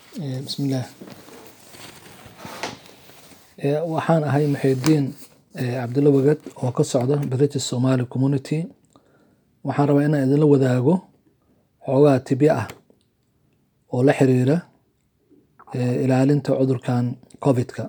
Bismillah. Waxaan ahay Muxyidiin Cabdulla Wagad oo ka socda British Somali Community. Waxaan rabaa inaan idinla wadaago xoogaa tibyo ah oo la xiriira ilaalinta cudurkan COVID-ka.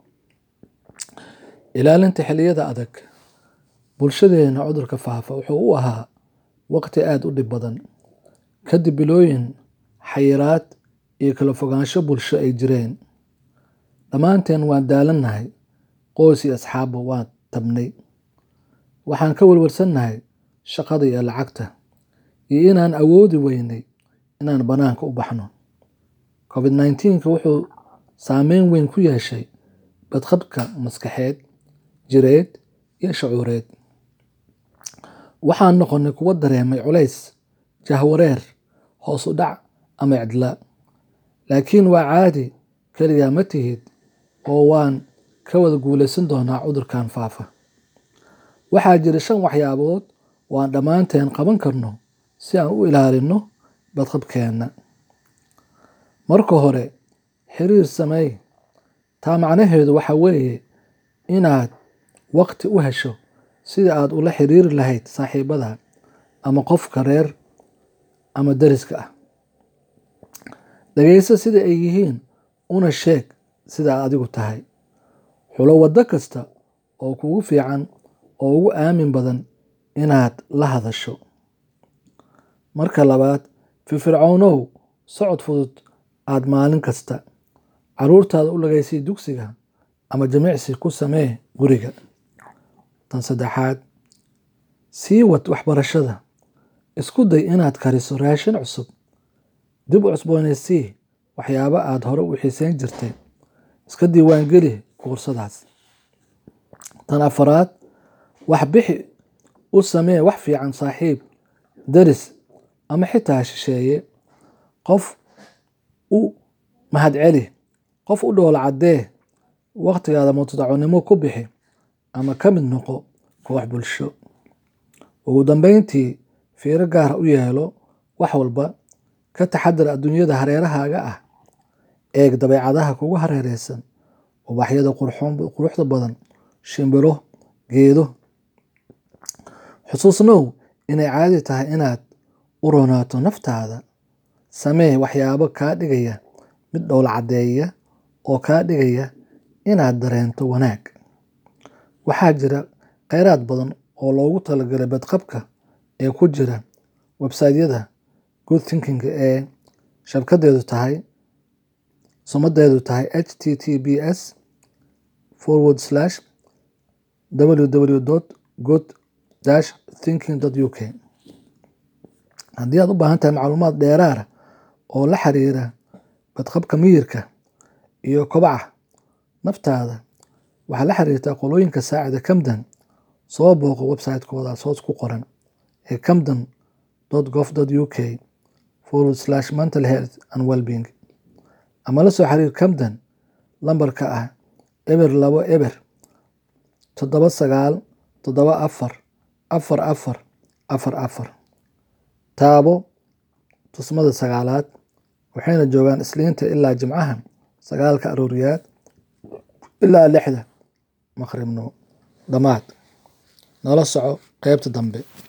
Ilaalinta xilliyada adag bulshadeena cudurka faafa wuxuu u ahaa waqti aad u dhib badan. Kadib bilooyin xayiraad iyo kala fogaansho bulsho ay jireen, dhammaanteen waan daalanahay, qoys iyo asxaabba waan tabnay. Waxaan ka walwalsanahay shaqada iyo lacagta, iyo inaan awoodi weynay inaan banaanka u baxno. COVID-19 wuxuu saameyn weyn ku yeeshay badqabka maskaxeed, jireed iyo shucuureed. Waxaan noqonay kuwo dareemay culays, jahwareer, hoos u dhac ama cidla. Laakiin waa caadi, kaliya ma tihid oo waan ka wada guuleysan doonaa cudurkan faafa. Waxaa jira shan waxyaabood oo aan dhammaanteen qaban karno si aan u ilaalinno badqabkeena. Marka hore, xiriir samee. Taa macnaheedu waxa weeye inaad waqti u hesho sidii aad ula xiriiri lahayd saaxiibada ama qofka reer ama deriska ah. Dhageyso sida ay yihiin una sheeg sida adigu tahay. Xulo waddo kasta oo kugu fiican oo ugu aamin badan inaad la hadasho. Marka labaad, firfircoonow socod fudud aad maalin kasta. Carruurtaada u lageysii dugsiga ama jimicsi ku samee guriga. Tan saddexaad, sii wad waxbarashada. Isku day inaad kariso raashin cusub, dib u cusboonaysii waxyaabo aad hore u xiisayn jirtay. Iska diiwaan geli koorsadaas. Tan afaraad, wax bixi u samee wax fiican saaxiib, deris ama xitaa shisheeye. Qof u mahadceli, qof u dhoola caddee, waqtigaada mutadawacnimo ku bixi ama ka mid noqo koox bulsho. Ugu dambeyntii, fiiro gaar ah u yeelo wax walba. Ka taxaddar adduunyada hareerahaaga ah. Eeg dabeecadaha kugu hareeraysan, ubaxyada quruxda badan, shimbiro, geedo. Xusuusnow inay caadi tahay inaad u roonaato naftaada. Samee waxyaabo kaa dhigaya mid dhoola caddeeya oo kaa dhigaya inaad dareento wanaag. Waxaa jira kheyraad badan oo loogu talagalay badqabka ee ku jira website-yada Good Thinking ee shabakadeedu tahay sumadeedu tahay https forward slash www.good-thinking.uk. Haddii aad u baahan tahay macluumaad dheeraad ah oo la xiriira badqabka miyirka iyo kobaca naftaada, waxaad la xiriirtaa qolooyinka saacida Camden. Soo booqo website-kooda hoos ku qoran ee camden.gov.uk forward slash mental health and well-being ama la soo xiriir Camden lambarka ah eber labo eber toddoba sagaal toddoba afar afar afar afar afar. Taabo tusmada sagaalaad waxayna joogaan Isniinta ilaa Jimcaha sagaalka arooriyaad ilaa lixda maqribnimo. Dhammaad. Nala soco qaybta dambe.